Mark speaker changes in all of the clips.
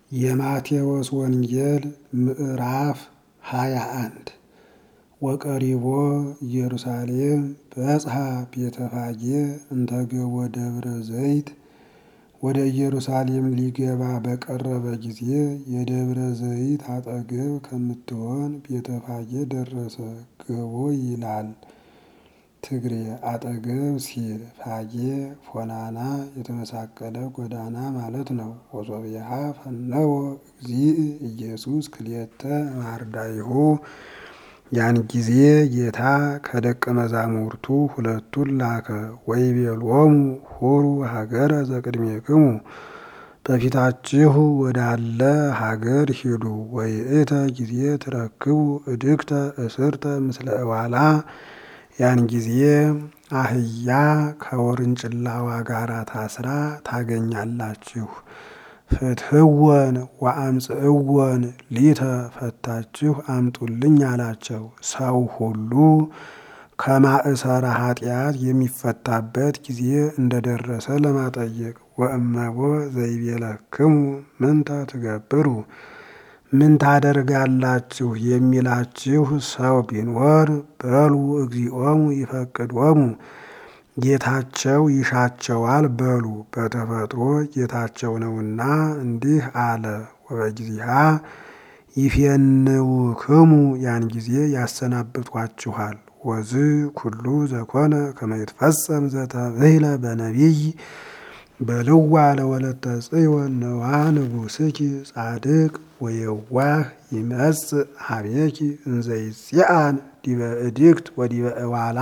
Speaker 1: የማቴዎስ ወንጌል ምዕራፍ ሃያ አንድ ወቀሪቦ ኢየሩሳሌም በጽሐ ቤተፋጌ እንተገቦ ደብረ ዘይት ወደ ኢየሩሳሌም ሊገባ በቀረበ ጊዜ የደብረ ዘይት አጠገብ ከምትሆን ቤተፋጌ ደረሰ። ገቦ ይላል ትግሬ አጠገብ ሲል ፋጌ ፎናና የተመሳቀለ ጎዳና ማለት ነው። ወሶብየሃ ፈነወ እግዚእ ኢየሱስ ክልኤተ ማርዳይሁ ያን ጊዜ ጌታ ከደቀ መዛሙርቱ ሁለቱን ላከ። ወይቤሎሙ ሁሩ ሀገረ ዘቅድሜክሙ በፊታችሁ ወዳለ ሀገር ሂዱ። ወይእተ ጊዜ ትረክቡ እድግተ እስርተ ምስለ እዋላ ያን ጊዜ አህያ ከወርንጭላዋ ጋር ታስራ ታገኛላችሁ። ፍትህወን ወአምጽእወን ሊተ ፈታችሁ አምጡልኝ አላቸው። ሰው ሁሉ ከማእሰረ ኃጢአት የሚፈታበት ጊዜ እንደደረሰ ለማጠየቅ ወእመቦ ዘይቤለክሙ ምንተ ትገብሩ ምን ታደርጋላችሁ የሚላችሁ ሰው ቢኖር በሉ እግዚኦሙ ይፈቅዶሙ ጌታቸው ይሻቸዋል በሉ። በተፈጥሮ ጌታቸው ነውና እንዲህ አለ። ወበጊዜሃ ይፌንውክሙ ያን ጊዜ ያሰናብቷችኋል። ወዝ ኩሉ ዘኮነ ከመ ይትፈጸም ዘተብህለ በነቢይ በልዋ ለወለተ ጽዮን ነዋ ንጉሥኪ ጻድቅ ወየዋህ ይመጽእ ሀቤኪ እንዘይጽአን ዲበ እድግት ወዲበ እዋላ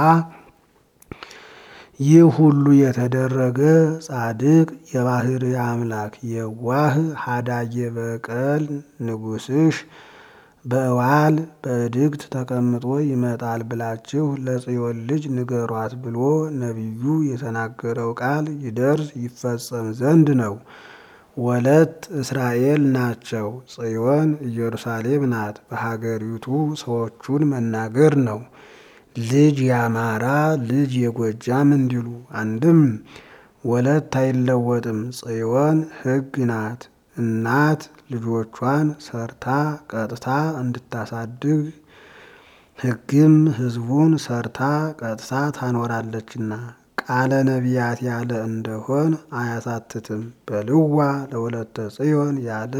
Speaker 1: ይህ ሁሉ የተደረገ ጻድቅ የባህር አምላክ የዋህ ሀዳጌ በቀል ንጉሥሽ በእዋል በእድግት ተቀምጦ ይመጣል ብላችሁ ለጽዮን ልጅ ንገሯት ብሎ ነቢዩ የተናገረው ቃል ይደርስ ይፈጸም ዘንድ ነው። ወለት እስራኤል ናቸው። ጽዮን ኢየሩሳሌም ናት። በሀገሪቱ ሰዎቹን መናገር ነው። ልጅ የአማራ ልጅ የጎጃም እንዲሉ አንድም ወለት አይለወጥም። ጽዮን ሕግ ናት። እናት ልጆቿን ሰርታ ቀጥታ እንድታሳድግ ሕግም ሕዝቡን ሰርታ ቀጥታ ታኖራለችና ቃለ ነቢያት ያለ እንደሆን አያሳትትም። በልዋ ለወለተ ጽዮን ያለ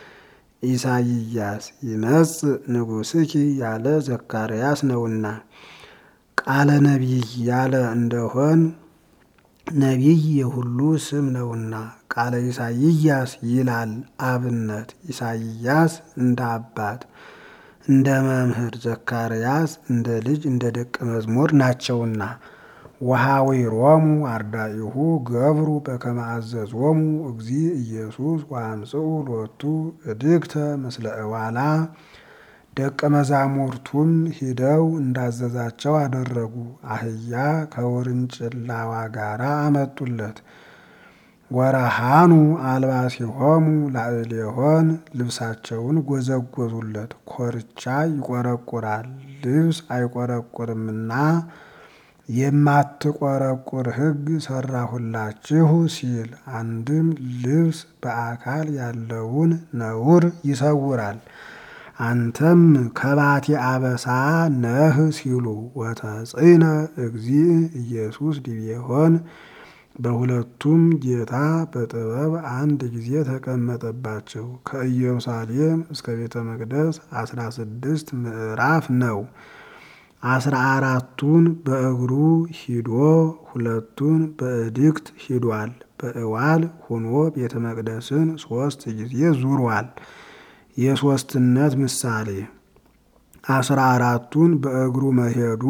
Speaker 1: ኢሳይያስ ይመጽእ ንጉሥኪ ያለ ዘካርያስ ነውና ቃለ ነቢይ ያለ እንደሆን ነቢይ የሁሉ ስም ነውና ቃለ ኢሳይያስ ይላል አብነት ኢሳይያስ እንደ አባት እንደ መምህር ዘካርያስ እንደ ልጅ እንደ ደቀ መዝሙር ናቸውና ወሃዊሮሙ አርዳኢሁ ገብሩ በከመ አዘዞሙ እግዚእ ኢየሱስ ወአምጽኡ ሎቱ እድግተ ምስለ እዋላ ደቀ መዛሙርቱም ሂደው እንዳዘዛቸው አደረጉ። አህያ ከውርንጭላዋ ጋር አመጡለት። ወረሃኑ አልባሲሆሙ ላዕሌሆን ልብሳቸውን ጎዘጎዙለት። ኮርቻ ይቆረቁራል ልብስ አይቆረቁርምና የማትቆረቁር ሕግ ሰራሁላችሁ ሲል አንድም ልብስ በአካል ያለውን ነውር ይሰውራል። አንተም ከባቴ አበሳ ነህ ሲሉ ወተጽእነ እግዚእ ኢየሱስ ዲቤሆን በሁለቱም ጌታ በጥበብ አንድ ጊዜ ተቀመጠባቸው። ከኢየሩሳሌም እስከ ቤተ መቅደስ አስራ ስድስት ምዕራፍ ነው። አስራ አራቱን በእግሩ ሂዶ ሁለቱን በእድግት ሂዷል። በእዋል ሆኖ ቤተ መቅደስን ሶስት ጊዜ ዙሯል። የሶስትነት ምሳሌ አስራ አራቱን በእግሩ መሄዱ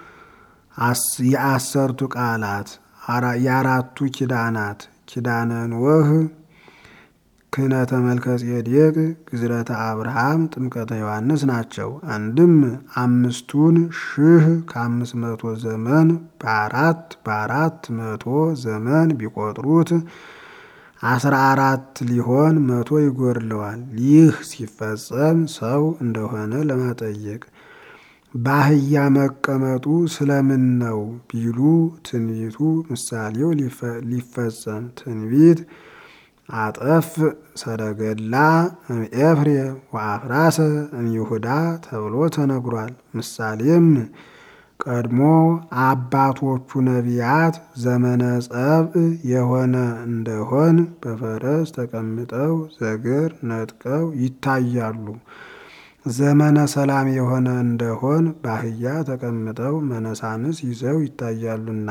Speaker 1: የአሰርቱ ቃላት የአራቱ ኪዳናት ኪዳነ ኖህ፣ ክህነተ መልከ ጼዴቅ፣ ግዝረተ አብርሃም፣ ጥምቀተ ዮሐንስ ናቸው። አንድም አምስቱን ሺህ ከአምስት መቶ ዘመን በአራት በአራት መቶ ዘመን ቢቆጥሩት አስራ አራት ሊሆን መቶ ይጎድለዋል። ይህ ሲፈጸም ሰው እንደሆነ ለማጠየቅ በአህያ መቀመጡ ስለምን ነው ቢሉ ትንቢቱ ምሳሌው ሊፈጸም ትንቢት አጠፍ ሰረገላ እምኤፍሬም ወአፍራሰ እምይሁዳ ተብሎ ተነግሯል። ምሳሌም ቀድሞ አባቶቹ ነቢያት ዘመነ ጸብእ የሆነ እንደሆን በፈረስ ተቀምጠው ዘግር ነጥቀው ይታያሉ። ዘመነ ሰላም የሆነ እንደሆን በአህያ ተቀምጠው መነሳንስ ይዘው ይታያሉና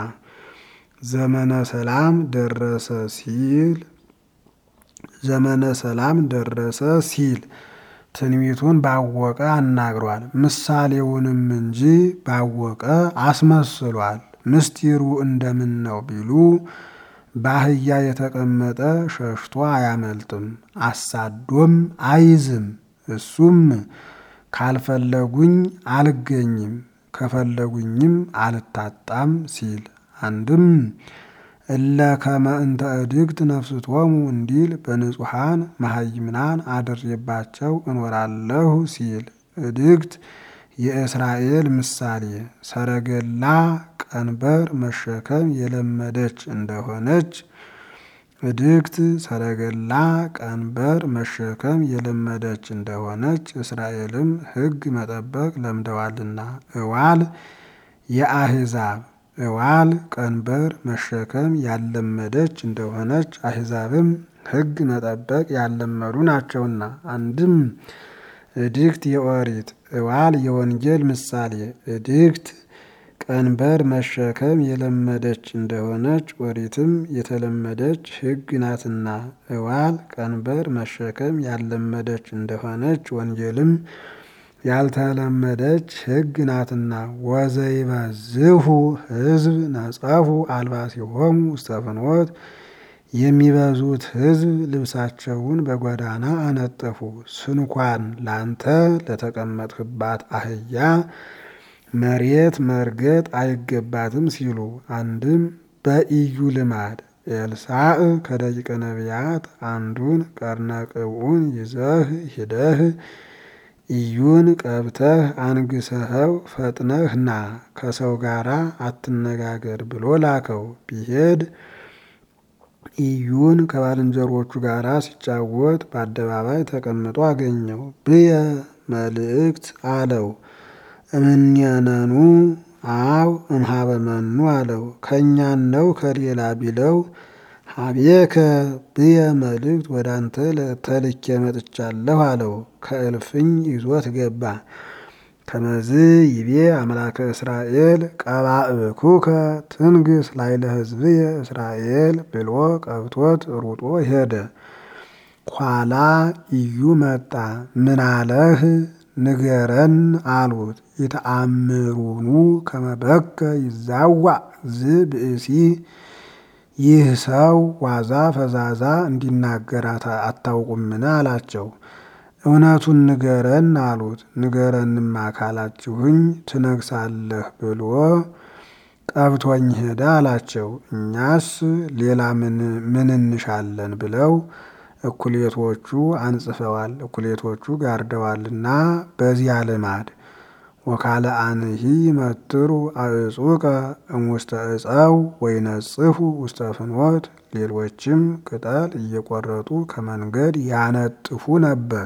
Speaker 1: ዘመነ ሰላም ደረሰ ሲል ዘመነ ሰላም ደረሰ ሲል ትንቢቱን ባወቀ አናግሯል። ምሳሌውንም እንጂ ባወቀ አስመስሏል። ምስጢሩ እንደምን ነው ቢሉ በአህያ የተቀመጠ ሸሽቶ አያመልጥም፣ አሳዶም አይዝም። እሱም ካልፈለጉኝ አልገኝም፣ ከፈለጉኝም አልታጣም ሲል አንድም እለ ከመ እንተ እድግት ነፍስቶሙ እንዲል በንጹሐን መሀይምናን አድሬባቸው እኖራለሁ ሲል እድግት የእስራኤል ምሳሌ ሰረገላ ቀንበር መሸከም የለመደች እንደሆነች እድግት ሰረገላ ቀንበር መሸከም የለመደች እንደሆነች እስራኤልም ሕግ መጠበቅ ለምደዋልና እዋል የአሕዛብ እዋል ቀንበር መሸከም ያለመደች እንደሆነች አሕዛብም ሕግ መጠበቅ ያለመዱ ናቸውና። አንድም እድግት የኦሪት እዋል የወንጌል ምሳሌ እድግት ቀንበር መሸከም የለመደች እንደሆነች ኦሪትም የተለመደች ሕግ ናትና እዋል ቀንበር መሸከም ያለመደች እንደሆነች ወንጌልም ያልተለመደች ሕግ ናትና። ወዘይበዝሁ ሕዝብ ነጸፉ አልባሲሆሙ ውስተ ፍኖት የሚበዙት ሕዝብ ልብሳቸውን በጎዳና አነጠፉ። ስንኳን ላንተ ለተቀመጥህባት አህያ መሬት መርገጥ አይገባትም ሲሉ አንድም በኢዩ ልማድ ኤልሳዕ ከደቂቀ ነቢያት አንዱን ቀርነ ቅብኡን ይዘህ ሂደህ ኢዩን ቀብተህ አንግሰኸው ፈጥነህ ና ከሰው ጋር አትነጋገር ብሎ ላከው። ቢሄድ ኢዩን ከባልንጀሮቹ ጋር ሲጫወት በአደባባይ ተቀምጦ አገኘው። ብየ መልእክት አለው። እምኔነኑ አው እምሃበመኑ አለው። ከእኛን ነው ከሌላ ቢለው ሀቤከ ብየ መልእክት ወደ አንተ ተልኬ መጥቻለሁ አለው። ከእልፍኝ ይዞት ገባ። ከመዝ ይቤ አምላከ እስራኤል ቀባእኩከ ትንግስ ላይለ ሕዝብየ እስራኤል ብሎ ቀብቶት ሩጦ ሄደ። ኋላ ኢዩ መጣ። ምን አለህ ንገረን አሉት። ይተአምሩኑ ከመበከ ይዛዋዕ ዝ ብእሲ ይህ ሰው ዋዛ ፈዛዛ እንዲናገር አታውቁምን? አላቸው። እውነቱን ንገረን አሉት። ንገረንማ ካላችሁኝ ትነግሳለህ ብሎ ቀብቶኝ ሄደ አላቸው። እኛስ ሌላ ምን እንሻለን ብለው እኩሌቶቹ አንጽፈዋል፣ እኩሌቶቹ ጋርደዋልና በዚያ ልማድ ወካለ አንሂ መትሩ አዕጹቀ እሙስተ እፀው ወይነጽፉ ውስተ ፍኖት ሌሎችም ቅጠል እየቆረጡ ከመንገድ ያነጥፉ ነበር።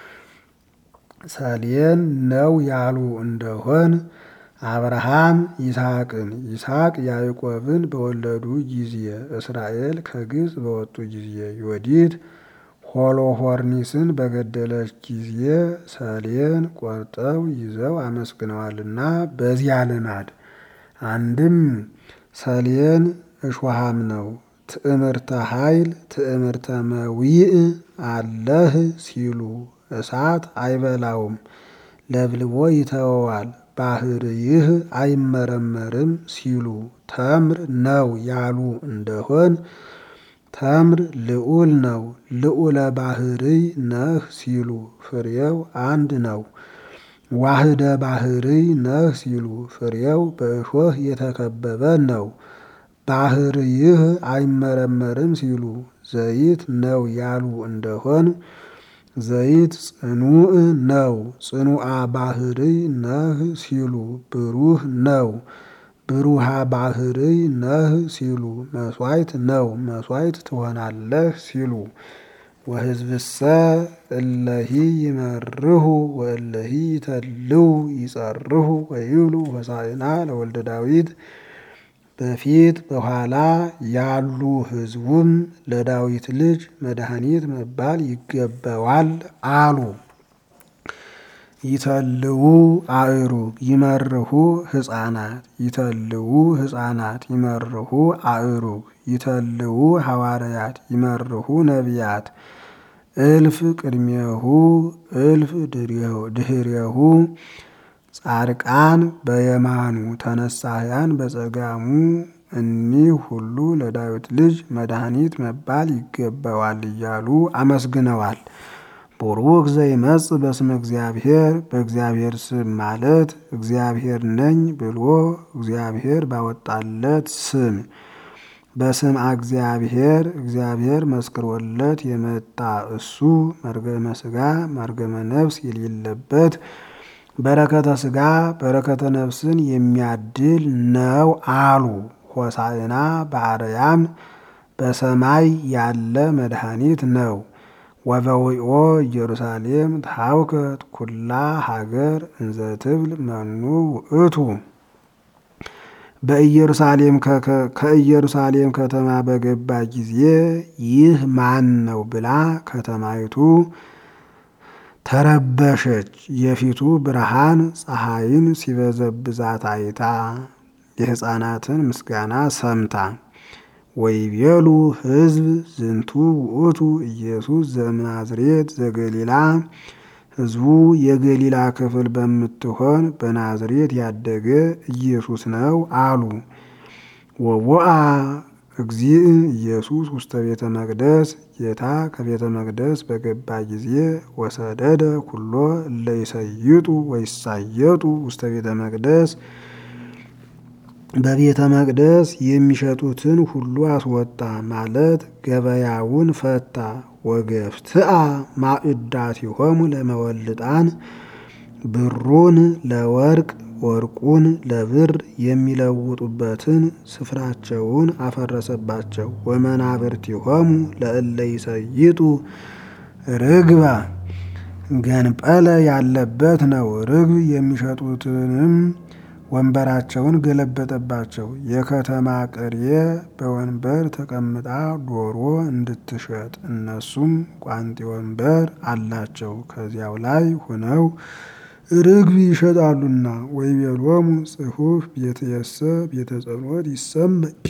Speaker 1: ሰሌን ነው ያሉ እንደሆን አብርሃም ይስሐቅን ይስሐቅ ያዕቆብን በወለዱ ጊዜ እስራኤል ከግብፅ በወጡ ጊዜ ዮዲት ሆሎሆርኒስን በገደለች ጊዜ ሰሌን ቆርጠው ይዘው አመስግነዋልና በዚያ ልማድ አንድም ሰሌን እሾሃም ነው። ትዕምርተ ኃይል ትዕምርተ መዊእ አለህ ሲሉ እሳት አይበላውም፣ ለብልቦ ይተወዋል። ባህር ይህ አይመረመርም ሲሉ ተምር ነው ያሉ እንደሆን ተምር ልዑል ነው። ልዑለ ባህርይ ነህ ሲሉ ፍሬው አንድ ነው። ዋህደ ባህርይ ነህ ሲሉ ፍሬው በእሾህ የተከበበ ነው። ባህር ይህ አይመረመርም ሲሉ ዘይት ነው ያሉ እንደሆን ዘይት ጽኑዕ ነው። ጽኑዓ ባህርይ ነህ ሲሉ ብሩህ ነው። ብሩሃ ባህርይ ነህ ሲሉ መስዋዕት ነው መስዋዕት ትሆናለህ ሲሉ ወሕዝብሰ እለሂ ይመርሁ ወእለሂ ይተልው ይጸርሁ ወይብሉ ሆሳዕና ለወልደ ዳዊት በፊት በኋላ ያሉ ሕዝቡም ለዳዊት ልጅ መድኃኒት መባል ይገባዋል አሉ። ይተልዉ አእሩግ ይመርሁ ሕፃናት ይተልዉ ሕፃናት ይመርሁ አእሩግ ይተልዉ ሐዋርያት ይመርሁ ነቢያት እልፍ ቅድሜሁ እልፍ ድህሬሁ ጻድቃን በየማኑ ተነሳያን በጸጋሙ እኒህ ሁሉ ለዳዊት ልጅ መድኃኒት መባል ይገባዋል እያሉ አመስግነዋል። ቡሩክ ዘይመጽእ በስመ እግዚአብሔር በእግዚአብሔር ስም ማለት እግዚአብሔር ነኝ ብሎ እግዚአብሔር ባወጣለት ስም በስምዐ እግዚአብሔር እግዚአብሔር መስክሮለት የመጣ እሱ መርገመ ሥጋ መርገመ ነፍስ የሌለበት በረከተ ሥጋ በረከተ ነፍስን የሚያድል ነው አሉ። ሆሳዕና በአርያም በሰማይ ያለ መድኃኒት ነው። ወበዊኦ ኢየሩሳሌም ታውከት ኩላ ሀገር እንዘ ትብል መኑ ውእቱ በኢየሩሳሌም ከኢየሩሳሌም ከተማ በገባ ጊዜ ይህ ማን ነው ብላ ከተማይቱ ተረበሸች። የፊቱ ብርሃን ፀሐይን ሲበዘብዛት አይታ የሕፃናትን ምስጋና ሰምታ ወይቤሉ ሕዝብ ዝንቱ ውእቱ ኢየሱስ ዘምናዝሬት ዘገሊላ ሕዝቡ የገሊላ ክፍል በምትሆን በናዝሬት ያደገ ኢየሱስ ነው አሉ። ወቦአ እግዚእ ኢየሱስ ውስተ ቤተ መቅደስ ጌታ ከቤተ መቅደስ በገባ ጊዜ ወሰደደ ኩሎ እለ ይሰይጡ ወይሳየጡ ውስተ ቤተ መቅደስ በቤተ መቅደስ የሚሸጡትን ሁሉ አስወጣ ማለት ገበያውን ፈታ። ወገፍትአ ማዕዳቲሆሙ ለመወልጣን ብሩን ለወርቅ ወርቁን ለብር የሚለውጡበትን ስፍራቸውን አፈረሰባቸው። ወመናብርቲሆሙ ለእለ ይሰይጡ ርግባ ገንጰለ ያለበት ነው። ርግብ የሚሸጡትንም ወንበራቸውን ገለበጠባቸው። የከተማ ቅርየ በወንበር ተቀምጣ ዶሮ እንድትሸጥ እነሱም ቋንጤ ወንበር አላቸው። ከዚያው ላይ ሆነው ርግብ ይሸጣሉና ወይቤሎሙ ጽሑፍ ቤትየሰ ቤተ ጸሎት ይሰመች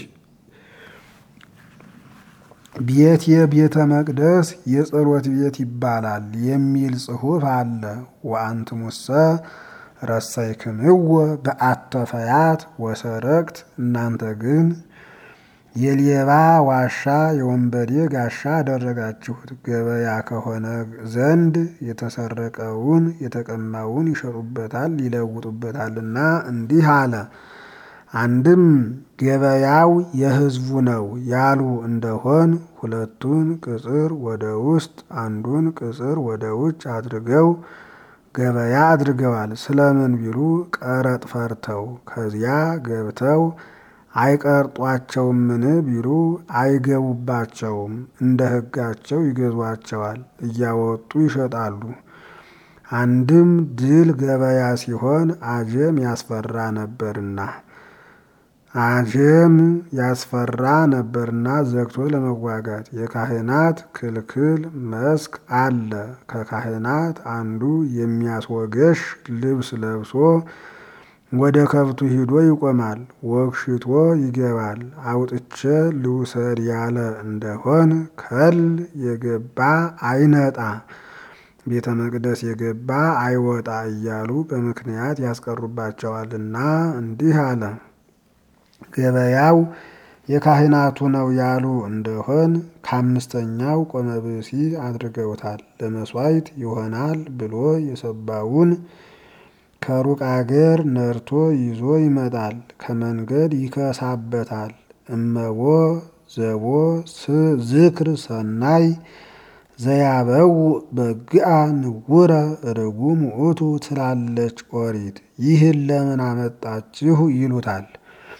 Speaker 1: ቤት የቤተ መቅደስ የጸሎት ቤት ይባላል የሚል ጽሑፍ አለ። ወአንትሙሰ ረሰይክምዎ በአተፈያት ወሰረቅት እናንተ ግን የሌባ ዋሻ የወንበዴ ጋሻ አደረጋችሁት። ገበያ ከሆነ ዘንድ የተሰረቀውን የተቀማውን ይሸጡበታል ይለውጡበታልና እንዲህ አለ። አንድም ገበያው የሕዝቡ ነው ያሉ እንደሆን ሁለቱን ቅጽር ወደ ውስጥ አንዱን ቅጽር ወደ ውጭ አድርገው ገበያ አድርገዋል። ስለምን ቢሉ ቀረጥ ፈርተው ከዚያ ገብተው አይቀርጧቸውምን ቢሉ አይገቡባቸውም። እንደ ሕጋቸው ይገዟቸዋል፣ እያወጡ ይሸጣሉ። አንድም ድል ገበያ ሲሆን አጀም ያስፈራ ነበርና አጀም ያስፈራ ነበርና ዘግቶ ለመዋጋት የካህናት ክልክል መስክ አለ። ከካህናት አንዱ የሚያስወገሽ ልብስ ለብሶ ወደ ከብቱ ሂዶ ይቆማል። ወግሽቶ ይገባል። አውጥቼ ልውሰድ ያለ እንደሆን ከል የገባ አይነጣ ቤተ መቅደስ የገባ አይወጣ እያሉ በምክንያት ያስቀሩባቸዋልና እንዲህ አለ። ገበያው የካህናቱ ነው ያሉ እንደሆን ከአምስተኛው ቆመ ብእሲ አድርገውታል። ለመሥዋዕት ይሆናል ብሎ የሰባውን ከሩቅ አገር ነርቶ ይዞ ይመጣል። ከመንገድ ይከሳበታል። እመቦ ዘቦ ዝክር ሰናይ ዘያበው በግአ ንውረ ርጉም ውእቱ ትላለች ኦሪት። ይህን ለምን አመጣችሁ ይሉታል።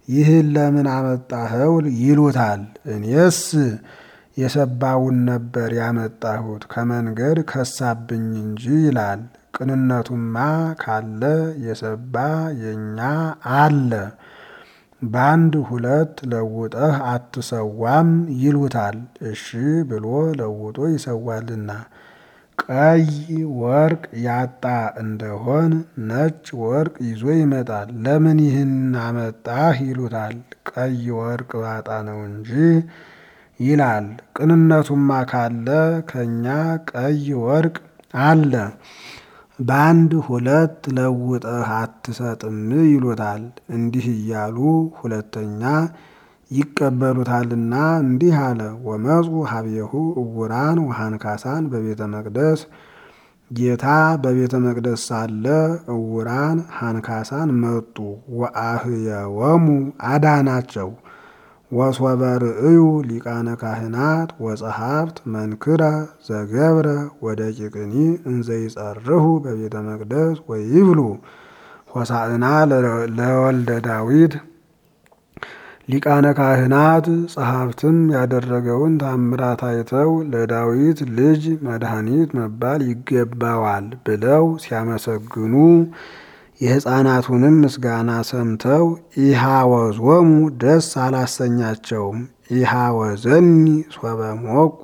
Speaker 1: ይህን ለምን አመጣኸው ይሉታል። እኔስ የሰባውን ነበር ያመጣሁት ከመንገድ ከሳብኝ እንጂ ይላል። ቅንነቱማ ካለ የሰባ የኛ አለ። በአንድ ሁለት ለውጠህ አትሰዋም ይሉታል። እሺ ብሎ ለውጦ ይሰዋልና ቀይ ወርቅ ያጣ እንደሆን ነጭ ወርቅ ይዞ ይመጣል። ለምን ይህን አመጣህ ይሉታል። ቀይ ወርቅ ባጣ ነው እንጂ ይላል። ቅንነቱማ ካለ ከኛ ቀይ ወርቅ አለ። በአንድ ሁለት ለውጠህ አትሰጥም ይሉታል። እንዲህ እያሉ ሁለተኛ ይቀበሉታልና እንዲህ አለ። ወመፁ ሀብየሁ እውራን ወሃንካሳን በቤተ መቅደስ ጌታ በቤተ መቅደስ ሳለ እውራን ሃንካሳን መጡ። ወአህየወሙ አዳናቸው። ወሶበ ርእዩ ሊቃነ ካህናት ወጸሐፍት መንክረ ዘገብረ ወደቂቅኒ እንዘይጸርሁ በቤተ መቅደስ ወይብሉ ሆሳዕና ለወልደ ዳዊት ሊቃነ ካህናት ጸሐፍትም ያደረገውን ታምራት አይተው ለዳዊት ልጅ መድኃኒት መባል ይገባዋል ብለው ሲያመሰግኑ የሕፃናቱንም ምስጋና ሰምተው ኢሃወዞሙ ደስ አላሰኛቸውም። ኢሃወዘኒ ሶበ ሞኩ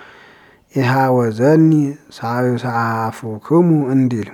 Speaker 1: ኢሃወዘኒ ሳይሳፉክሙ እንዲል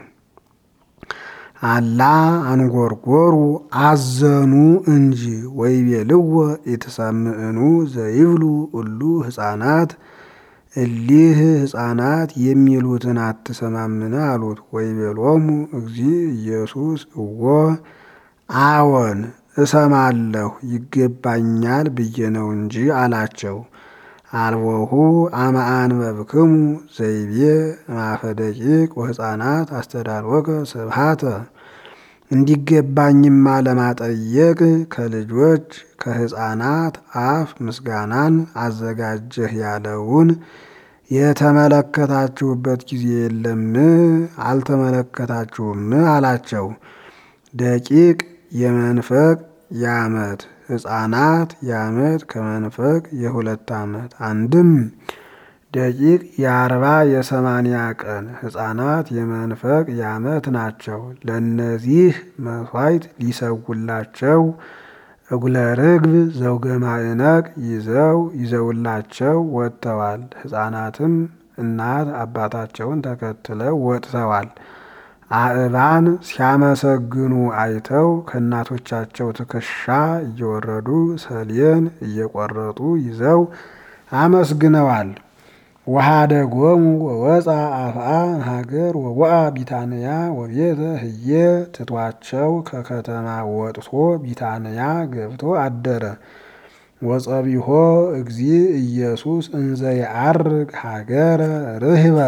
Speaker 1: አላ አንጎርጎሩ አዘኑ እንጂ ወይቤልዎ ኢትሰምዕኑ ዘይብሉ እሉ ሕፃናት እሊህ ሕፃናት የሚሉትን አትሰማምን አሉት። ወይቤሎሙ እግዚ ኢየሱስ እዎ አዎን እሰማለሁ ይገባኛል ብዬ ነው እንጂ አላቸው። አልቦሁ አመ አንበብክሙ ዘይቤ ማፈ ደቂቅ ወሕፃናት አስተዳልወከ ስብሃተ እንዲገባኝማ ለማጠየቅ ከልጆች ከሕፃናት አፍ ምስጋናን አዘጋጀህ ያለውን የተመለከታችሁበት ጊዜ የለም? አልተመለከታችሁም አላቸው። ደቂቅ የመንፈቅ የዓመት ሕፃናት የዓመት ከመንፈቅ የሁለት ዓመት አንድም ደቂቅ የአርባ የሰማንያ ቀን ሕፃናት የመንፈቅ የዓመት ናቸው። ለእነዚህ መሥዋዕት ሊሰውላቸው እጉለ ርግብ ዘውገ ማዕነቅ ይዘው ይዘውላቸው ወጥተዋል። ሕፃናትም እናት አባታቸውን ተከትለው ወጥተዋል። አእባን ሲያመሰግኑ አይተው ከእናቶቻቸው ትከሻ እየወረዱ ሰሌን እየቆረጡ ይዘው አመስግነዋል። ወኀደጎሙ ወወፃ አፍአ ሀገር ወወአ ቢታንያ ወቤተ ህዬ ትቷቸው ከከተማ ወጥቶ ቢታንያ ገብቶ አደረ። ወጸቢሖ እግዚ ኢየሱስ እንዘ የዐርግ ሀገረ ርህበ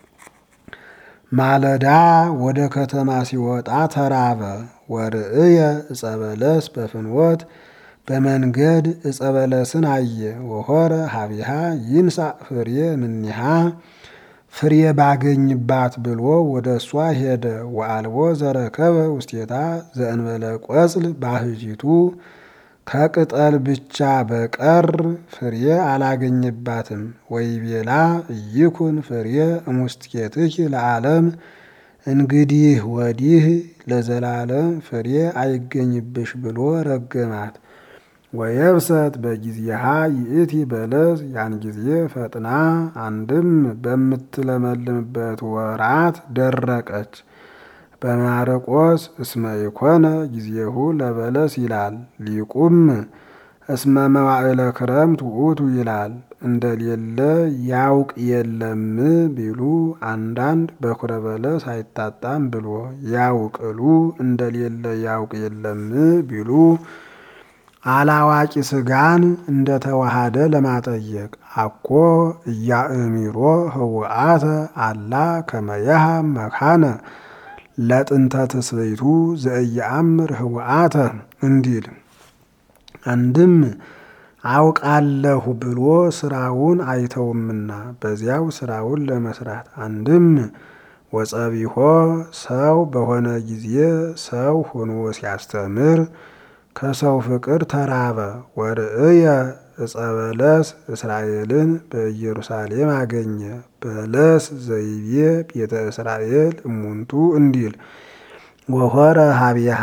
Speaker 1: ማለዳ ወደ ከተማ ሲወጣ ተራበ። ወርእየ ዕፀ በለስ በፍኖት በመንገድ ዕፀ በለስን አየ። ወሆረ ሀቢሃ ይንሳእ ፍሬ ምኒሃ ፍሬ ባገኝባት ብሎ ወደ እሷ ሄደ። ወአልቦ ዘረከበ ውስቴታ ዘእንበለ ቆጽል ባህጂቱ ከቅጠል ብቻ በቀር ፍሬ አላገኝባትም። ወይቤላ እይኩን ፍሬ እሙስቴትኪ ለዓለም እንግዲህ ወዲህ ለዘላለም ፍሬ አይገኝብሽ ብሎ ረገማት። ወየብሰት በጊዜሃ ይእቲ በለስ ያን ጊዜ ፈጥና አንድም በምትለመልምበት ወራት ደረቀች። በማርቆስ እስመ ኢኮነ ጊዜሁ ለበለስ ይላል። ሊቁም እስመ መዋዕለ ክረምት ውእቱ ይላል። እንደሌለ ያውቅ የለም ቢሉ አንዳንድ በኩረ በለስ አይታጣም ብሎ ያውቅሉ እንደሌለ ያውቅ የለም ቢሉ አላዋቂ ስጋን እንደተዋሃደ ለማጠየቅ አኮ እያእሚሮ ህውአተ አላ ከመያሃ መካነ ለጥንተ ትስብእቱ ዘእየአምር ህውአተ እንዲል አንድም አውቃለሁ ብሎ ስራውን አይተውምና በዚያው ስራውን ለመስራት አንድም ወጸቢሖ ሰው በሆነ ጊዜ ሰው ሆኖ ሲያስተምር ከሰው ፍቅር ተራበ። ወርእየ ዕፀ በለስ እስራኤልን በኢየሩሳሌም አገኘ። በለስ ዘይቤ ቤተ እስራኤል እሙንቱ እንዲል ወሆረ ሀቢሃ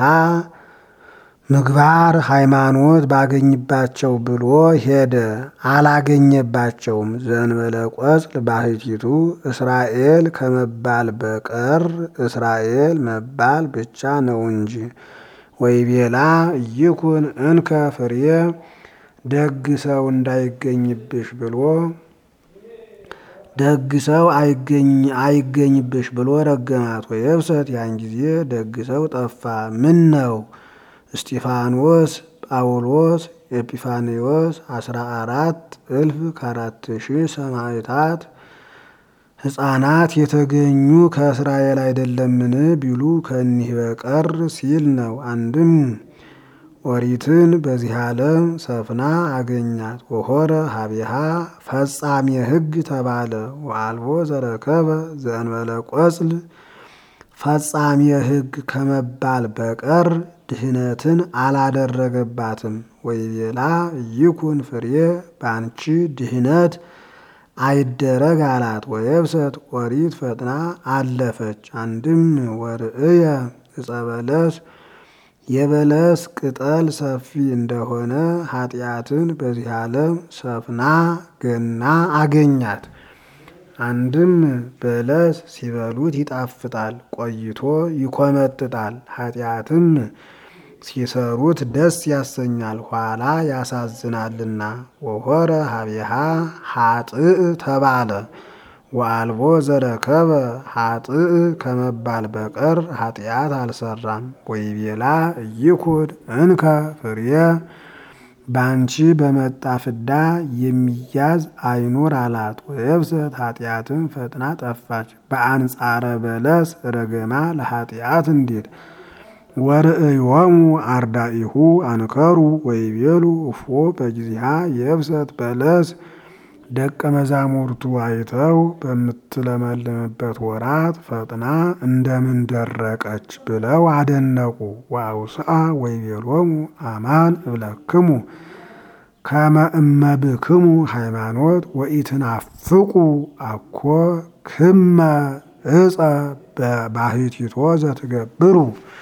Speaker 1: ምግባር ሃይማኖት ባገኝባቸው ብሎ ሄደ። አላገኘባቸውም። ዘንበለ ቆጽል ባሕቲቱ እስራኤል ከመባል በቀር እስራኤል መባል ብቻ ነው እንጂ። ወይቤላ ይኩን እንከ ፍሬ ደግ ሰው እንዳይገኝብሽ ብሎ ደግ ሰው አይገኝብሽ ብሎ ረገማት። ወየብሰት ያን ጊዜ ደግ ሰው ጠፋ። ምን ነው እስጢፋኖስ፣ ጳውሎስ፣ ኤጲፋንዮስ አስራ አራት እልፍ ከአራት ሺህ ሰማዕታት ሕፃናት የተገኙ ከእስራኤል አይደለምን ቢሉ ከኒህ በቀር ሲል ነው። አንድም ኦሪትን በዚህ ዓለም ሰፍና አገኛት። ወሆረ ሀቢሃ ፈጻሜ ሕግ ተባለ። ወአልቦ ዘረከበ ዘእንበለ ቆጽል ፈጻሜ ሕግ ከመባል በቀር ድህነትን አላደረገባትም። ወይቤላ ይኩን ፍሬ ባንቺ ድህነት አይደረግ አላት። ወየብሰት ኦሪት ፈጥና አለፈች። አንድም ወርእየ ዕፀ በለስ የበለስ ቅጠል ሰፊ እንደሆነ ኃጢአትን በዚህ ዓለም ሰፍና ገና አገኛት። አንድም በለስ ሲበሉት ይጣፍጣል፣ ቆይቶ ይኮመጥጣል። ኃጢአትም ሲሰሩት ደስ ያሰኛል፣ ኋላ ያሳዝናልና። ወሆረ ሀቢሃ ሀጥእ ተባለ። ወአልቦ ዘረከበ ሀጥእ ከመባል በቀር ኃጢአት አልሰራም። ወይቤላ ይኩን እንከ ፍሬ ባንቺ በመጣ ፍዳ የሚያዝ አይኑር አላት። ወየብሰት ኃጢአትን ፈጥና ጠፋች። በአንጻረ በለስ ረገማ ለኃጢአት እንዲል ወርእዮሙ አርዳኢሁ አንከሩ ወይቤሉ እፎ በጊዜሃ የብሰት በለስ ደቀ መዛሙርቱ አይተው በምትለመልምበት ወራት ፈጥና እንደምን ደረቀች ብለው አደነቁ። ወአውስአ ወይቤሎሙ አማን እብለክሙ ከመ እመብክሙ ሃይማኖት ወኢትናፍቁ አኮ ክመ እፀ ባሕቲቶ ዘትገብሩ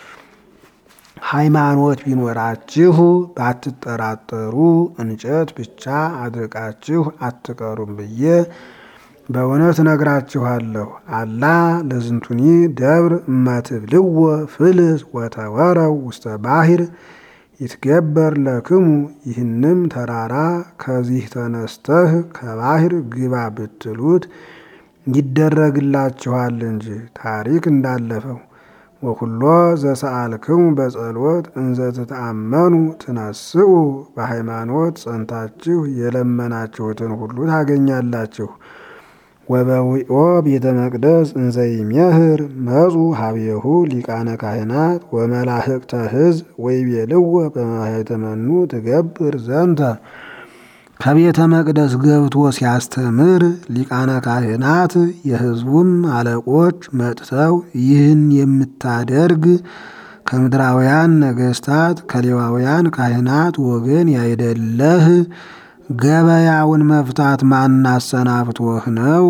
Speaker 1: ሃይማኖት ቢኖራችሁ ባትጠራጠሩ እንጨት ብቻ አድርቃችሁ አትቀሩም ብዬ በእውነት እነግራችኋለሁ። አላ ለዝንቱኒ ደብር እመትብልዎ ፍልስ ወተወረው ውስተ ባሕር ይትገበር ለክሙ። ይህንም ተራራ ከዚህ ተነስተህ ከባሕር ግባ ብትሉት ይደረግላችኋል እንጂ ታሪክ እንዳለፈው ወኩሎ ዘሰአልክሙ በጸሎት እንዘ ትተአመኑ ትነስኡ። በሃይማኖት ጸንታችሁ የለመናችሁትን ሁሉ ታገኛላችሁ። ወበዊኦ ቤተ መቅደስ እንዘ ይሜህር መጹ ሀቤሁ ሊቃነ ካህናት ወመላህቅተ ሕዝብ ወይቤልዎ በማኅተመኑ ትገብር ዘንተ ከቤተ መቅደስ ገብቶ ሲያስተምር ሊቃነ ካህናት የሕዝቡም አለቆች መጥተው ይህን የምታደርግ ከምድራውያን ነገሥታት ከሌዋውያን ካህናት ወገን ያይደለህ ገበያውን መፍታት ማናሰናብቶህ ነው?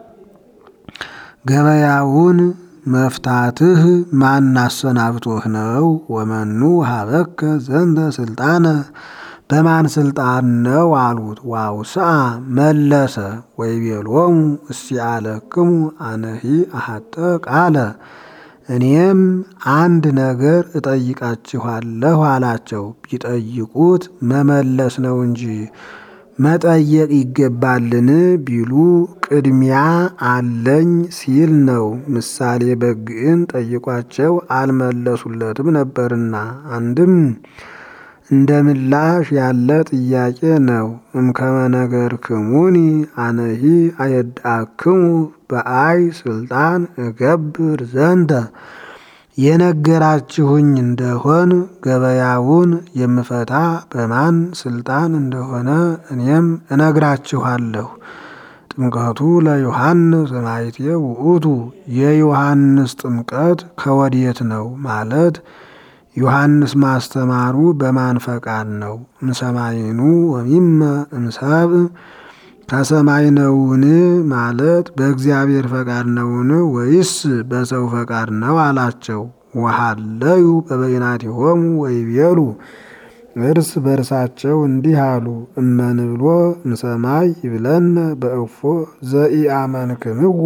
Speaker 1: ገበያውን መፍታትህ ማናሰናብቶህ ነው? ወመኑ ሀበከ ዘንተ ስልጣነ በማን ስልጣን ነው አሉት። ዋውስአ መለሰ ወይቤሎሙ እስቲአለክሙ አነሂ አሐተ ቃለ እኔም አንድ ነገር እጠይቃችኋለሁ አላቸው። ቢጠይቁት መመለስ ነው እንጂ መጠየቅ ይገባልን ቢሉ ቅድሚያ አለኝ ሲል ነው። ምሳሌ በግዕን ጠይቋቸው አልመለሱለትም ነበርና አንድም እንደ ምላሽ ያለ ጥያቄ ነው። እምከመ ነገርክሙኒ አነሂ አየድአክሙ በአይ ስልጣን እገብር ዘንተ የነገራችሁኝ እንደሆን ገበያውን የምፈታ በማን ስልጣን እንደሆነ እኔም እነግራችኋለሁ። ጥምቀቱ ለዮሐንስ ማይቴ ውእቱ የዮሐንስ ጥምቀት ከወዴት ነው ማለት ዮሐንስ ማስተማሩ በማን ፈቃድ ነው? እምሰማይኑ ወሚመ እምሰብ ከሰማይ ነውን ማለት በእግዚአብሔር ፈቃድ ነውን ወይስ በሰው ፈቃድ ነው አላቸው። ወሃለዩ በበይናቲሆሙ ወይቤሉ እርስ በርሳቸው እንዲህ አሉ። እመንብሎ እምሰማይ ይብለነ በእፎ ዘኢአመንክምዎ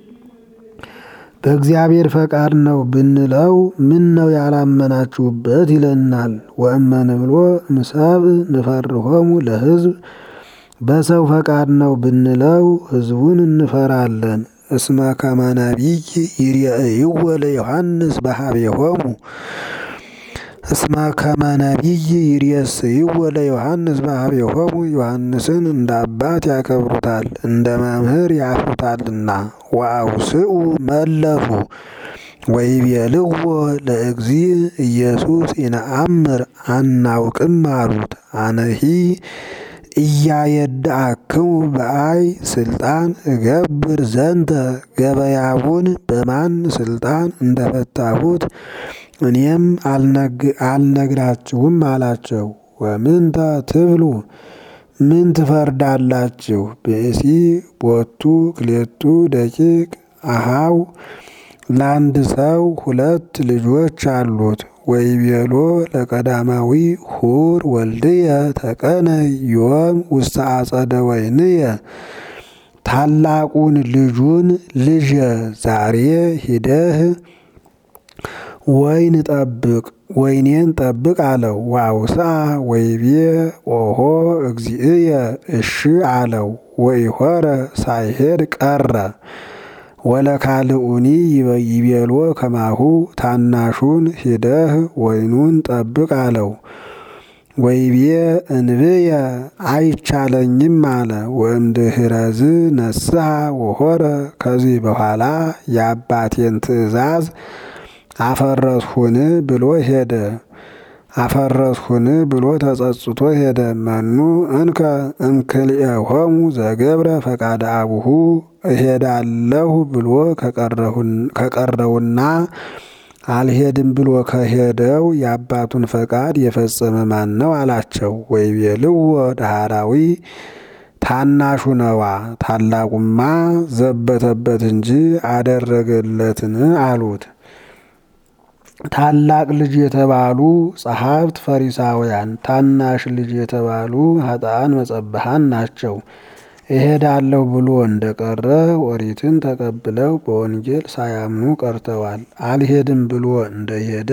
Speaker 1: በእግዚአብሔር ፈቃድ ነው ብንለው ምን ነው ያላመናችሁበት ይለናል። ወእመንብሎ እምሰብ ንፈርሆሙ ለሕዝብ በሰው ፈቃድ ነው ብንለው ሕዝቡን እንፈራለን። እስመ ከመ ነቢይ ይርአይዎ ለዮሐንስ በሀቤሆሙ እስመ ከመ ነቢይ ይሬስይዎ ለዮሐንስ በሀቤሆሙ ዮሐንስን እንደ አባት ያከብሩታል፣ እንደ መምህር ያፍሩታልና። ወአውስኡ መለሱ ወይቤልዎ ለእግዚእ ኢየሱስ ኢነአምር አናውቅም አሉት። አነሂ እያየድአክሙ በአይ ስልጣን እገብር ዘንተ ገበያውን በማን ስልጣን እንደፈታሁት እኔም አልነግራችሁም አላቸው። ወምንተ ትብሉ ምን ትፈርዳላችሁ? ብእሲ ቦቱ ክሌቱ ደቂቅ አሃው ለአንድ ሰው ሁለት ልጆች አሉት። ወይቤሎ ለቀዳማዊ ሁር ወልድየ ተቀነይ ዮም ውስተ አጸደ ወይንየ ታላቁን ልጁን ልጄ ዛሬ ሂደህ ወይን ጠብቅ ወይኔን ጠብቅ አለው። ዋውሳ ወይቤ ኦሆ እግዚእየ እሺ አለው። ወኢሖረ ሳይሄድ ቀረ። ወለካልኡኒ ይቤሎ ከማሁ ታናሹን ሂደህ ወይኑን ጠብቅ አለው። ወይቤ እንብየ አይቻለኝም አለ። ወእምድኅረዝ ነስሐ ወሖረ ከዚህ በኋላ የአባቴን ትእዛዝ አፈረስሁን ብሎ ሄደ። አፈረስሁን ብሎ ተጸጽቶ ሄደ። መኑ እንከ እምክልኤሆሙ ዘገብረ ፈቃደ አቡሁ እሄዳለሁ ብሎ ከቀረውና አልሄድም ብሎ ከሄደው የአባቱን ፈቃድ የፈጸመ ማን ነው አላቸው። ወይቤልዎ ዳህራዊ ታናሹ ነዋ፣ ታላቁማ ዘበተበት እንጂ አደረገለትን አሉት። ታላቅ ልጅ የተባሉ ጸሐፍት ፈሪሳውያን፣ ታናሽ ልጅ የተባሉ ኃጥአን መጸብሃን ናቸው። እሄዳለሁ ብሎ እንደቀረ ኦሪትን ተቀብለው በወንጌል ሳያምኑ ቀርተዋል። አልሄድም ብሎ እንደሄደ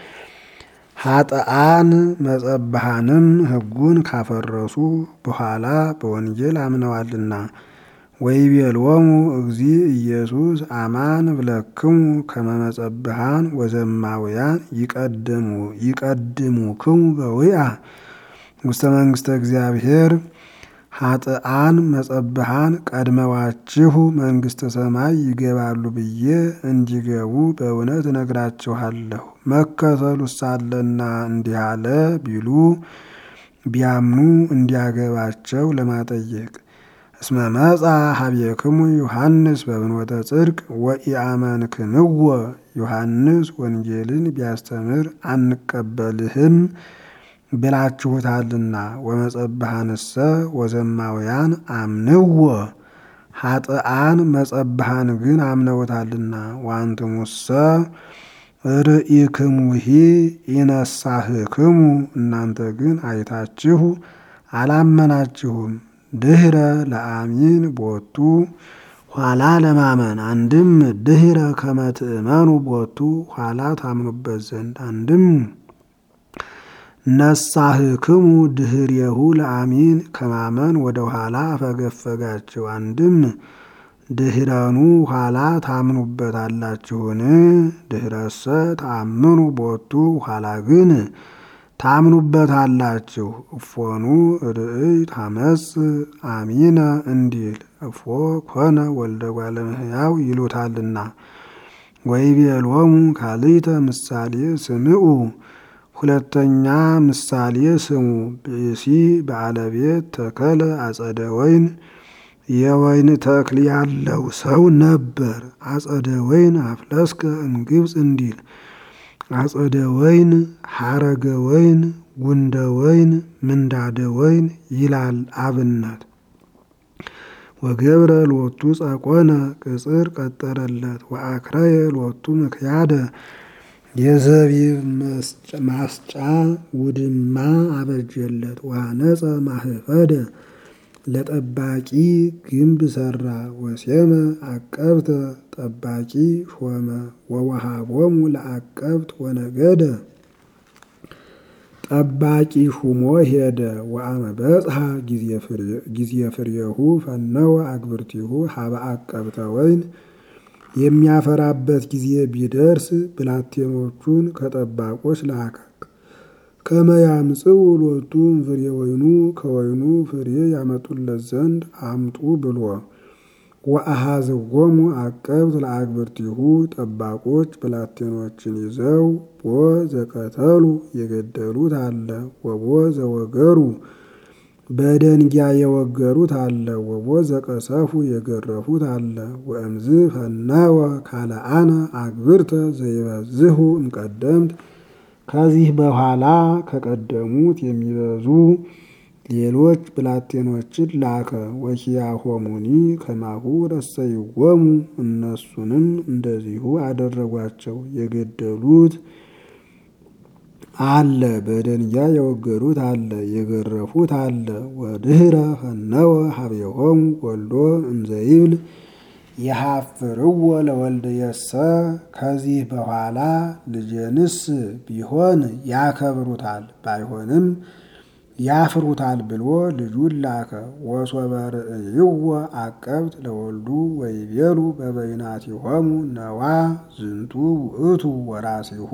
Speaker 1: ኃጥአን መጸብሃንም ሕጉን ካፈረሱ በኋላ በወንጌል አምነዋልና። ወይቤልዎሙ እግዚእ ኢየሱስ አማን ብለክሙ ከመ መጸብሃን ወዘማውያን ይቀድሙ ይቀድሙክሙ በዊአ ውስተ መንግሥተ እግዚአብሔር ኃጥአን መጸብሃን ቀድመዋችሁ መንግሥተ ሰማይ ይገባሉ ብዬ እንዲገቡ በእውነት እነግራችኋለሁ። መከተሉ ሳለና እንዲህ አለ ቢሉ ቢያምኑ እንዲያገባቸው ለማጠየቅ እስመ መጻ ሀቤክሙ ዮሐንስ በብንወተ ጽድቅ ወኢአመንክምዎ ዮሐንስ ወንጌልን ቢያስተምር አንቀበልህም ብላችሁታልና። ወመጸብሃንሰ ወዘማውያን አምንዎ ኃጥአን መጸብሃን ግን አምነውታልና። ዋንትሙሰ ርኢክሙሂ ኢነሳህክሙ እናንተ ግን አይታችሁ አላመናችሁም። ድህረ ለአሚን ቦቱ ኋላ ለማመን አንድም ድህረ ከመትእመኑ ቦቱ ኋላ ታምኑበት ዘንድ አንድም ነሳህክሙ ድህሬሁ ለአሚን ከማመን ወደ ኋላ አፈገፈጋችሁ። አንድም ድህረኑ ኋላ ታምኑበታላችሁን? ድህረሰ ታምኑ ቦቱ ኋላ ግን ታምኑበታላችሁ። እፎኑ ርእይ ታመጽ አሚነ እንዲል እፎ ኮነ ወልደ እጓለ እመሕያው ይሉታልና። ወይቤሎሙ ካልእተ ምሳሌ ስምዑ ሁለተኛ ምሳሌ ስሙ። ብእሲ ባለቤት ተከለ አጸደ ወይን የወይን ተክል ያለው ሰው ነበር። አጸደ ወይን አፍለስከ እምግብፅ እንዲል አጸደ ወይን፣ ሐረገ ወይን፣ ጉንደ ወይን፣ ምንዳደ ወይን ይላል አብነት። ወገብረ ሎቱ ጸቆነ ቅጽር ቀጠረለት ወአክረየ ሎቱ ምክያደ የዘቢብ ማስጫ ውድማ አበጀለት። ወአነጸ ማህፈደ ለጠባቂ ግንብ ሰራ። ወሴመ አቀብተ ጠባቂ ሾመ። ወወሃቦሙ ለአቀብት ወነገደ ጠባቂ ሹሞ ሄደ። ወአመ በጽሐ ጊዜ ፍሬሁ ፈነወ አግብርቲሁ ሀበ አቀብተ ወይን የሚያፈራበት ጊዜ ቢደርስ ብላቴኖቹን ከጠባቆች ላከ። ከመያምጽኡ ሎቱ ፍሬ ወይኑ ከወይኑ ፍሬ ያመጡለት ዘንድ አምጡ ብሎ ወአሃዝዎሙ አቀብት ለአግብርቲሁ ጠባቆች ብላቴኖችን ይዘው ቦ ዘቀተሉ የገደሉት አለ ወቦ ዘወገሩ በደንጊያ የወገሩት አለ ወቦ ዘቀሰፉ የገረፉት አለ። ወእምዝ ፈነወ ካልአነ አግብርተ ዘይበዝሁ እምቀደምት ከዚህ በኋላ ከቀደሙት የሚበዙ ሌሎች ብላቴኖችን ላከ። ወኪያሆሙኒ ከማሁ ረሰይዎሙ እነሱንም እንደዚሁ አደረጓቸው። የገደሉት አለ፣ በደንጊያ የወገሩት አለ፣ የገረፉት አለ። ወድህረ ፈነወ ሀቤሆሙ ወልዶ እንዘይብል የሀፍርዎ ለወልድየሰ ከዚህ በኋላ ልጄንስ ቢሆን ያከብሩታል ባይሆንም ያፍሩታል ብሎ ልጁን ላከ። ወሶበ ርእይዎ አቀብት ለወልዱ ወይቤሉ በበይናቲሆሙ ነዋ ዝንቱ ውእቱ ወራሲሁ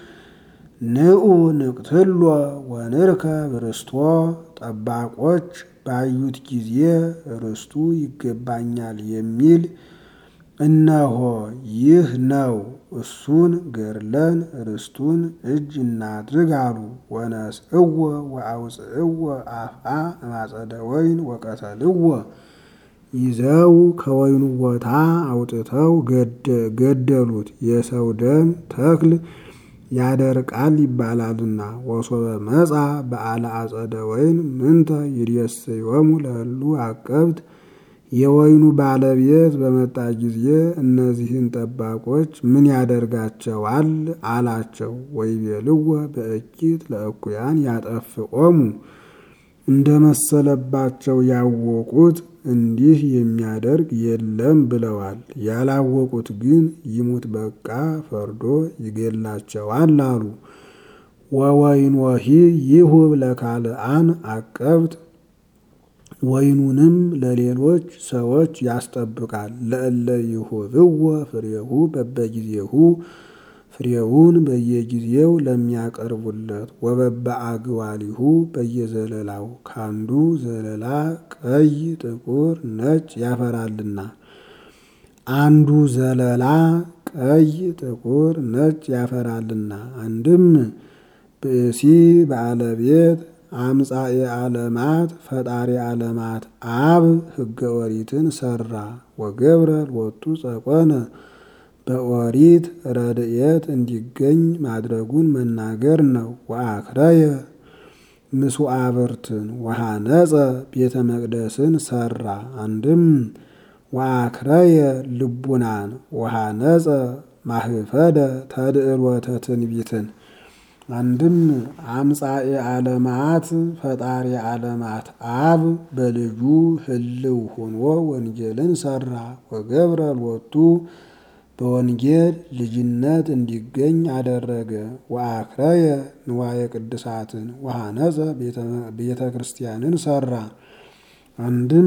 Speaker 1: ንዑ ንቅትሎ ወንርከብ ርስቶ ጠባቆች ባዩት ጊዜ ርስቱ ይገባኛል የሚል እነሆ ይህ ነው፣ እሱን ገድለን ርስቱን እጅ እናድርግ አሉ። ወነስእዎ ወአውፅእዎ አፍአ እማጸደ ወይን ወቀተልዎ ይዘው ከወይኑ ቦታ አውጥተው ገደሉት። የሰው ደም ተክል ያደርቃል ይባላልና። ወሶበ መጻ በዓለ አጸደ ወይን ምንተ ይድየስዮሙ ለእሉ አቀብት የወይኑ ባለቤት በመጣ ጊዜ እነዚህን ጠባቆች ምን ያደርጋቸዋል አላቸው። ወይቤልዎ በእኪት ለእኩያን ያጠፍኦሙ እንደ መሰለባቸው ያወቁት እንዲህ የሚያደርግ የለም ብለዋል። ያላወቁት ግን ይሙት በቃ ፈርዶ ይገላቸዋል አሉ። ወወይንወሂ ይሁብ ለካልአን አቀብት ወይኑንም ለሌሎች ሰዎች ያስጠብቃል። ለእለ ይሁብዎ ፍሬሁ በበጊዜሁ ፍሬውን በየጊዜው ለሚያቀርቡለት ወበበ አግባሊሁ በየዘለላው ካንዱ ዘለላ ቀይ፣ ጥቁር፣ ነጭ ያፈራልና አንዱ ዘለላ ቀይ፣ ጥቁር፣ ነጭ ያፈራልና አንድም ብእሲ ባለቤት አምጻኤ ዓለማት ፈጣሪ ዓለማት አብ ሕገ ኦሪትን ሰራ። ወገብረ ሎቱ ጸቆነ በኦሪት ረድኤት እንዲገኝ ማድረጉን መናገር ነው። ወአክረየ ምስዋዕብርትን ወሃነጸ ቤተ መቅደስን ሰራ። አንድም ወአክረየ ልቡናን ወሃነጸ ማህፈደ ተድዕሎተ ትንቢትን አንድም አምጻኤ ዓለማት ፈጣሪ ዓለማት አብ በልጁ ህልው ሆኖ ወንጌልን ሰራ። ወገብረ ሎቱ በወንጌል ልጅነት እንዲገኝ አደረገ። ወአክረየ ንዋየ ቅድሳትን ወሃነጸ ቤተ ክርስቲያንን ሰራ። አንድም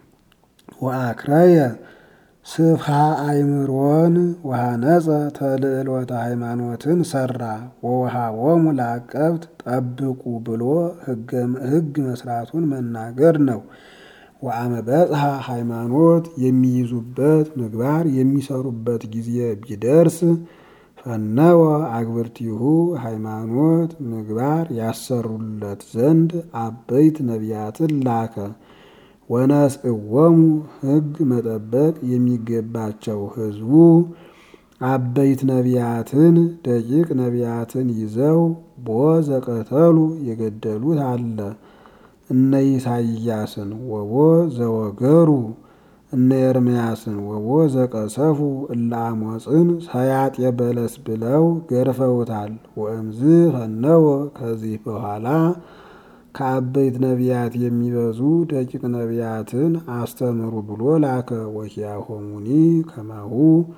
Speaker 1: ወአክረየ ስፍሃ አይምሮን ወሃነጸ ተልዕሎተ ሃይማኖትን ሰራ። ወወሃቦሙ ለአቀብት ጠብቁ ብሎ ሕግ መስራቱን መናገር ነው። ወአመ በጽሐ ሃይማኖት የሚይዙበት ምግባር የሚሰሩበት ጊዜ ቢደርስ ፈነወ አግብርቲሁ ሃይማኖት ምግባር ያሰሩለት ዘንድ አበይት ነቢያትን ላከ። ወነስእዎሙ ሕግ መጠበቅ የሚገባቸው ሕዝቡ አበይት ነቢያትን ደቂቅ ነቢያትን ይዘው ቦ ዘቀተሉ የገደሉት አለ። እነ ኢሳይያስን ወቦ ዘወገሩ እነ ኤርምያስን ወቦ ዘቀሰፉ እለ አሞፅን ሰያጤ በለስ ብለው ገርፈውታል። ወእምዝ ፈነወ ከዚህ በኋላ ከአበይት ነቢያት የሚበዙ ደቂቅ ነቢያትን አስተምሩ ብሎ ላከ። ወኪያሆሙኒ ከማሁ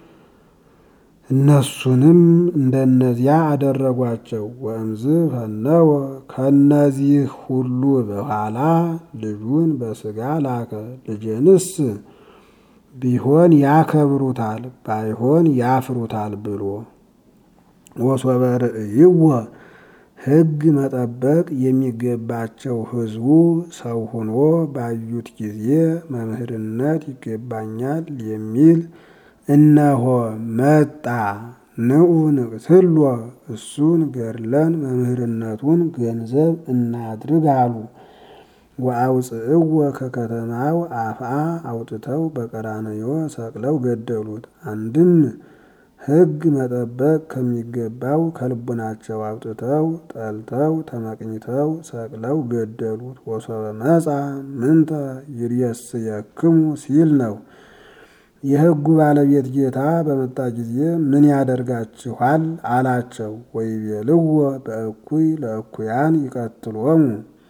Speaker 1: እነሱንም እንደነዚያ አደረጓቸው። ወእምዝ ፈነወ ከነዚህ ሁሉ በኋላ ልጁን በስጋ ላከ። ልጄንስ ቢሆን ያከብሩታል ባይሆን ያፍሩታል ብሎ ወሶበ ርእይዎ ሕግ መጠበቅ የሚገባቸው ሕዝቡ ሰው ሆኖ ባዩት ጊዜ መምህርነት ይገባኛል የሚል እነሆ መጣ፣ ንዑ ንቅትሎ እሱን ገድለን መምህርነቱን ገንዘብ እናድርግ አሉ። ወአውፅእዎ ከከተማው አፍአ አውጥተው በቀራንዮ ሰቅለው ገደሉት። አንድም ሕግ መጠበቅ ከሚገባው ከልቡናቸው አውጥተው ጠልተው ተመቅኝተው ሰቅለው ገደሉት። ወሶበ መጻ ምንተ ይርየስየክሙ ሲል ነው። የሕጉ ባለቤት ጌታ በመጣ ጊዜ ምን ያደርጋችኋል አላቸው። ወይቤልዎ በእኩይ ለእኩያን ይቀትሎሙ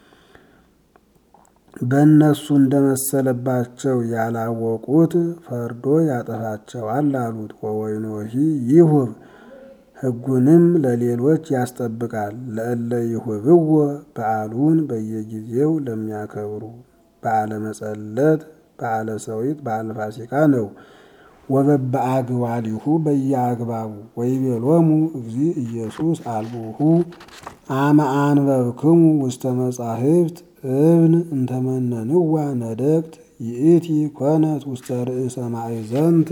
Speaker 1: በእነሱ እንደመሰለባቸው ያላወቁት ፈርዶ ያጠፋቸዋል አሉት። ወወይኖሂ ይሁብ ሕጉንም ለሌሎች ያስጠብቃል። ለእለ ይሁብዎ በዓሉን በየጊዜው ለሚያከብሩ በዓለ መጸለት፣ በዓለ ሰዊት፣ በዓለ ፋሲካ ነው። ወበበአግባሊሁ በየአግባቡ ወይቤሎሙ እግዚ ኢየሱስ አልቦሁ አመ አንበብክሙ ውስተ መጻሕፍት እብን እንተመነንዋ ነደቅት ይእቲ ኮነት ውስተ ርእሰ ማእዘንት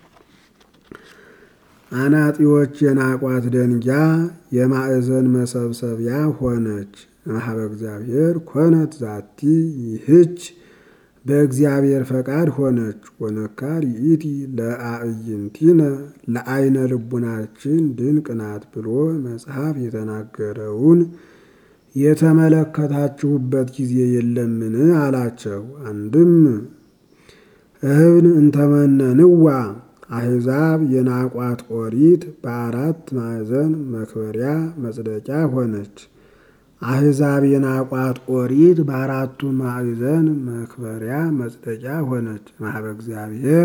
Speaker 1: አናጢዎች የናቋት ደንጊያ የማዕዘን መሰብሰቢያ ሆነች። ማህበ እግዚአብሔር ኮነት ዛቲ ይህች በእግዚአብሔር ፈቃድ ሆነች። ወነካር ይእቲ ለአዕይንቲነ ለአይነ ልቡናችን ድንቅ ናት ብሎ መጽሐፍ የተናገረውን የተመለከታችሁበት ጊዜ የለምን? አላቸው። አንድም እብን እንተመነንዋ አሕዛብ የናቋት ኦሪት በአራት ማዕዘን መክበሪያ መጽደቂያ ሆነች። አሕዛብ የናቋት ኦሪት በአራቱ ማዕዘን መክበሪያ መጽደቂያ ሆነች። ማህበ እግዚአብሔር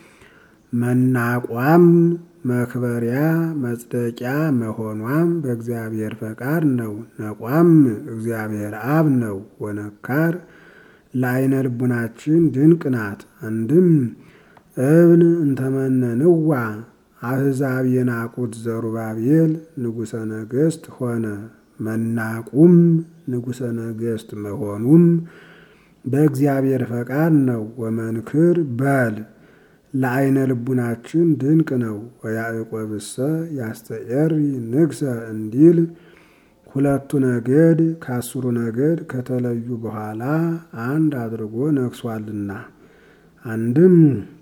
Speaker 1: መናቋም መክበሪያ መጽደቂያ መሆኗም በእግዚአብሔር ፈቃድ ነው። ነቋም እግዚአብሔር አብ ነው። ወነካር ለአይነ ልቡናችን ድንቅ ናት። አንድም እብን እንተመነንዋ አሕዛብ የናቁት ዘሩባቤል ንጉሠ ነገሥት ሆነ። መናቁም ንጉሠ ነገሥት መሆኑም በእግዚአብሔር ፈቃድ ነው። ወመንክር በል ለአይነ ልቡናችን ድንቅ ነው። ወያዕቆብሰ ያስተኤሪ ንግሰ እንዲል ሁለቱ ነገድ ከአስሩ ነገድ ከተለዩ በኋላ አንድ አድርጎ ነግሷልና። አንድም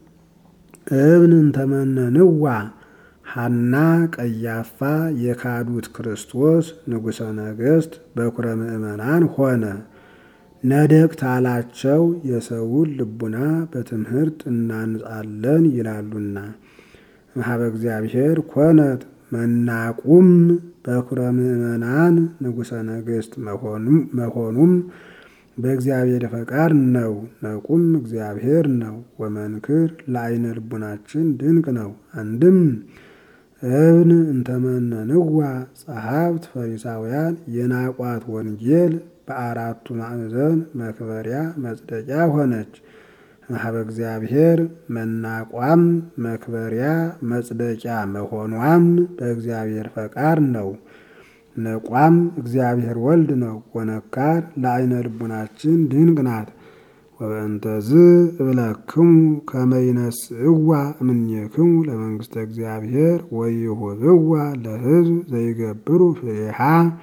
Speaker 1: እብን እንተመነንዋ ሐና ቀያፋ የካዱት ክርስቶስ ንጉሠ ነገሥት በኩረ ምእመናን ሆነ። ነደቅት አላቸው የሰውን ልቡና በትምህርት እናንጻለን ይላሉና። ማህበ እግዚአብሔር ኮነት መናቁም በኩረ ምእመናን ንጉሠ ነገሥት መሆኑም በእግዚአብሔር ፈቃድ ነው። ነቁም እግዚአብሔር ነው። ወመንክር ለአይነ ልቡናችን ድንቅ ነው። አንድም እብን እንተመነንዋ ጸሐፍት ፈሪሳውያን የናቋት ወንጌል በአራቱ ማዕዘን መክበሪያ መጽደቂያ ሆነች። ማህበ እግዚአብሔር መናቋም መክበሪያ መጽደቂያ መሆኗም በእግዚአብሔር ፈቃድ ነው። ነቋም እግዚአብሔር ወልድ ነው። ወነካር ለአይነ ልቡናችን ድንቅ ናት። ወበእንተዝ እብለክሙ ከመይነስእዋ እምኔክሙ ለመንግስተ እግዚአብሔር ወይሁብዋ ለሕዝብ ዘይገብሩ ፍሬሃ።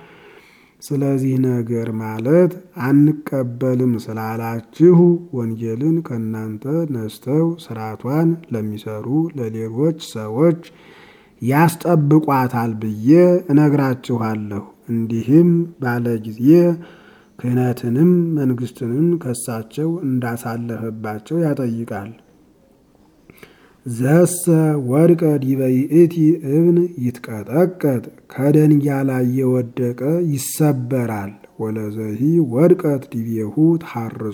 Speaker 1: ስለዚህ ነገር ማለት አንቀበልም ስላላችሁ ወንጌልን ከእናንተ ነስተው ስርዓቷን ለሚሰሩ ለሌሎች ሰዎች ያስጠብቋታል ብዬ እነግራችኋለሁ። እንዲህም ባለ ጊዜ ክህነትንም መንግስትንም ከሳቸው እንዳሳለፈባቸው ያጠይቃል። ዘሰ ወድቀ ዲበ ይእቲ እብን ይትቀጠቀጥ ከደንጊያ ላይ የወደቀ ይሰበራል። ወለዘሂ ወድቀት ዲቤሁ ታርጾ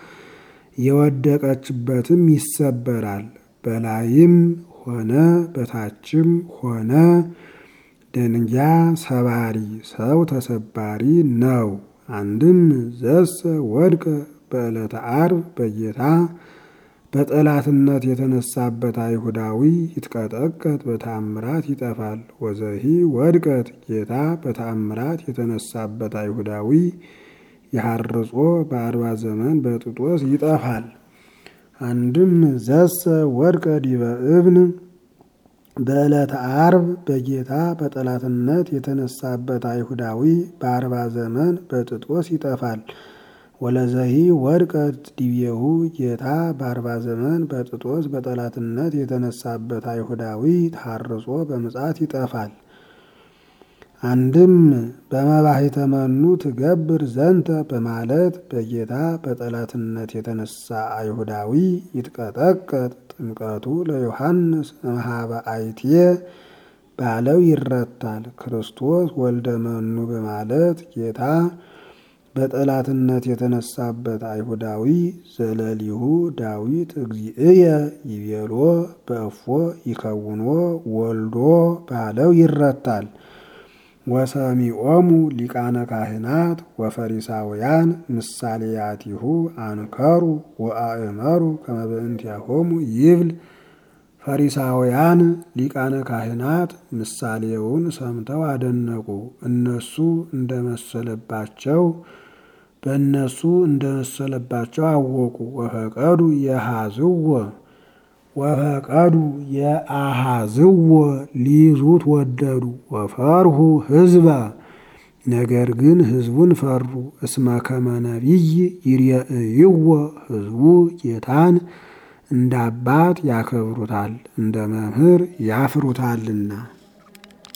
Speaker 1: የወደቀችበትም ይሰበራል። በላይም ሆነ በታችም ሆነ ደንጊያ ሰባሪ ሰው ተሰባሪ ነው። አንድም ዘሰ ወድቀ በዕለተ ዓርብ በጌታ በጠላትነት የተነሳበት አይሁዳዊ ይትቀጠቀጥ በተአምራት ይጠፋል። ወዘሂ ወድቀት ጌታ በተአምራት የተነሳበት አይሁዳዊ የሐርጾ በአርባ ዘመን በጥጦስ ይጠፋል። አንድም ዘሰ ወድቀ ዲበ እብን በዕለተ ዓርብ በጌታ በጠላትነት የተነሳበት አይሁዳዊ በአርባ ዘመን በጥጦስ ይጠፋል። ወለዘሂ ወድቀት ዲቤሁ ጌታ በአርባ ዘመን በጥጦስ በጠላትነት የተነሳበት አይሁዳዊ ታርጾ በምጽአት ይጠፋል። አንድም በመባሕተ መኑ ትገብር ዘንተ በማለት በጌታ በጠላትነት የተነሳ አይሁዳዊ ይትቀጠቀጥ ጥምቀቱ ለዮሐንስ እምኀበ አይትየ ባለው ይረታል። ክርስቶስ ወልደ መኑ በማለት ጌታ በጠላትነት የተነሳበት አይሁዳዊ ዘለሊሁ ዳዊት እግዚእየ ይቤሎ በእፎ ይከውኖ ወልዶ ባለው ይረታል። ወሰሚዖሙ ሊቃነ ካህናት ወፈሪሳውያን ምሳሌያቲሁ አንከሩ ወአእመሩ ከመ በእንቲአሆሙ ይብል። ፈሪሳውያን ሊቃነ ካህናት ምሳሌውን ሰምተው አደነቁ። እነሱ እንደመሰለባቸው በእነሱ እንደመሰለባቸው አወቁ። ወፈቀዱ የሃዝዎ ወፈቀዱ የአሃዝዎ ሊይዙት ወደዱ። ወፈርሁ ሕዝበ ነገር ግን ሕዝቡን ፈሩ። እስመ ከመ ነቢይ ይርየእይዎ ሕዝቡ ጌታን እንደ አባት ያከብሩታል፣ እንደ መምህር ያፍሩታልና።